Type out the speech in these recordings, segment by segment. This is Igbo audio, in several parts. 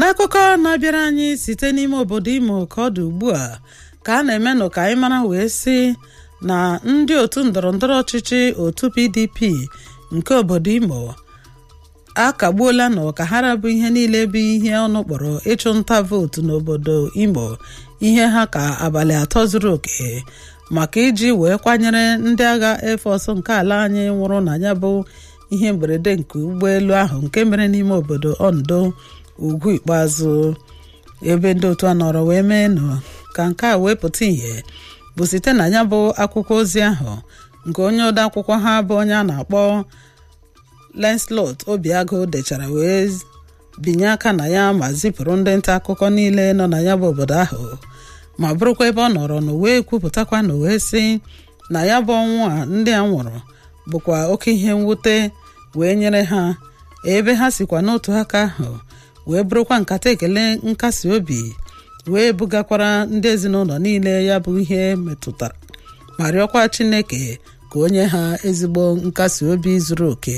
n'akụkọ na-abịara anyị site n'ime obodo imo ka ọ dị ugbu a ka a na-emenụ ka anyị mara wee sị na ndị otu ndọrọndọrọ ọchịchị otu pdp nke obodo imo akagbuola nọ ka ha rabụ ihe niile bụ ihe ọnụ kpọrọ ịchụ nta vootu n'obodo imo ihe ha ka abalị atọ zuru oke maka iji wee kwanyere ndị agha efọs nke ala anyị nwụrụ na ya bụ ihe mberede nke ụgbọelu ahụ nke mere n'ime obodo ondo ugwu ikpeazụ ebe ndị otu a nọrọ wee mee nụ ka nke a wee pụta ìhè bụ site na ya bụ akwụkwọ ozi ahụ nke onye ode akwụkwọ ha bụ onye a na-akpọ Lancelot Obiagụ dechara wee binye aka na ya ma zipụrụ ndị nta akụkọ niile nọ na ya bụ obodo ahụ ma bụrụkwa ebe ọ nọrọ na wee kwupụtakwa na wee sị na ya bụ ọnwụ a ndị a nwụrụ bụkwa oke ihe mwute wee nyere ha ebe ha sikwa n'otu aka ahụ wee bụrụkwa nkata ekele nkasi obi wee bugakwara ndị ezinụlọ niile ya bụ ihe metụtara ma rịọkwa Chineke ka o nye ha ezigbo nkasi obi zuru oke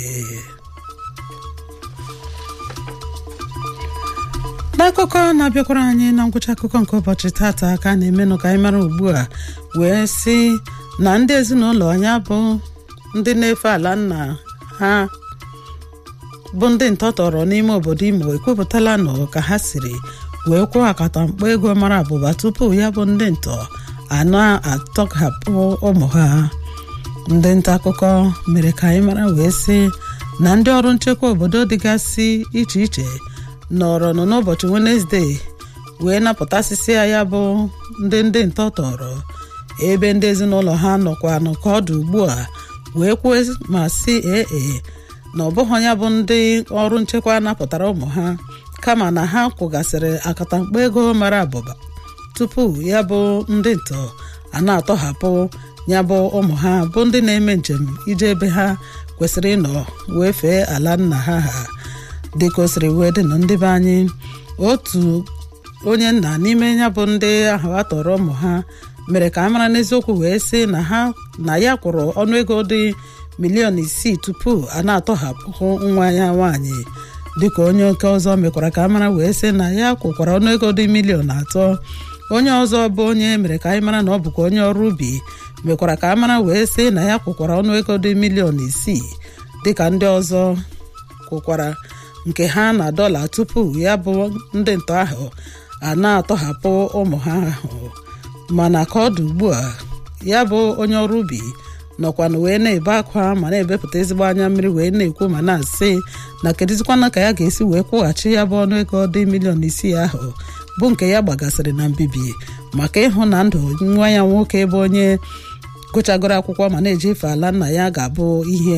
n'akụkọ na-abịakwara anyị na ngwụcha akụkọ nke ụbọchị tata ka a na-emenụ ka anyị mara ugbu a wee sị na ndị ezinụlọ ya bụ ndị na-efe ala nna ha bụ ndị ntọtọrọ n'ime obodo imo ekwupụtala nọ ka ha siri wee kwụọ akatamkpo ego mara abụba tupu ya bụ ndị ntọ anọ atọghapụ ụmụ ha ndị nta akụkọ mere ka anyị mara wee sị na ndị ọrụ nchekwa obodo dịgasị iche iche nọrọ nọ n'ụbọchị wenesde wee napụtasịsịa ya bụ ndị ndị ntọ tọrọ ebe ndị ezinụlọ ha nọkwa n'ụka ọdụ ugbu a wee kwuo ma sị ee na ọ bụghị ya bụ ndị ọrụ nchekwa napụtara ụmụ ha kama na ha kwụgasịrị akatamkpo ego mara abụba tupu ya bụ ndị ntọ a na-atọhapụ ya bụ ụmụ ha bụ ndị na-eme njem ije ebe ha kwesịrị ịnọ wee fee ala nna ha ha dịka o siri wee dị na ndị be anyị otu onye nna n'ime ya bụ ndị ahụ a tọrọ ụmụ ha mere ka a mara n'eziokwu wee sị na ha na ya kwụrụ ọnụego dị miliọn isii tupu a na-atọhapụ nwa ya nwaanyị dịka onye oke ọzọ mekwara ka a mara wee sị na ya kwụkwara ọnụego dị miliọn atọ onye ọzọ bụ onye mere ka anyị mara na ọ bụkwa onye ọrụ ubi mekwara ka a mara wee sị na ya kwụkwara ọnụego dị miliọn isii dịka ndị ọzọ kwụkwara nke ha na dọla tupu ya bụ ndị ntọ ahụ a na-atọhapụ ụmụ ha ahụ mana ka ọ dị ugbu a ya bụ onye ọrụ ubi nọkwana wee na-ebe akwa ma na-ebepụta ezigbo anya mmiri wee na-ekwu ma na-asị na kedụzikwana ka ya ga-esi wee kwụghachi ya bụ ọnụego dị miliọn isii ahụ bụ nke ya gbagasịrị na mbibi maka ịhụ na ndụ nwa ya nwoke bụ onye gụchagoro akwụkwọ ma na-ejefe ala nna ya ga-abụ ihe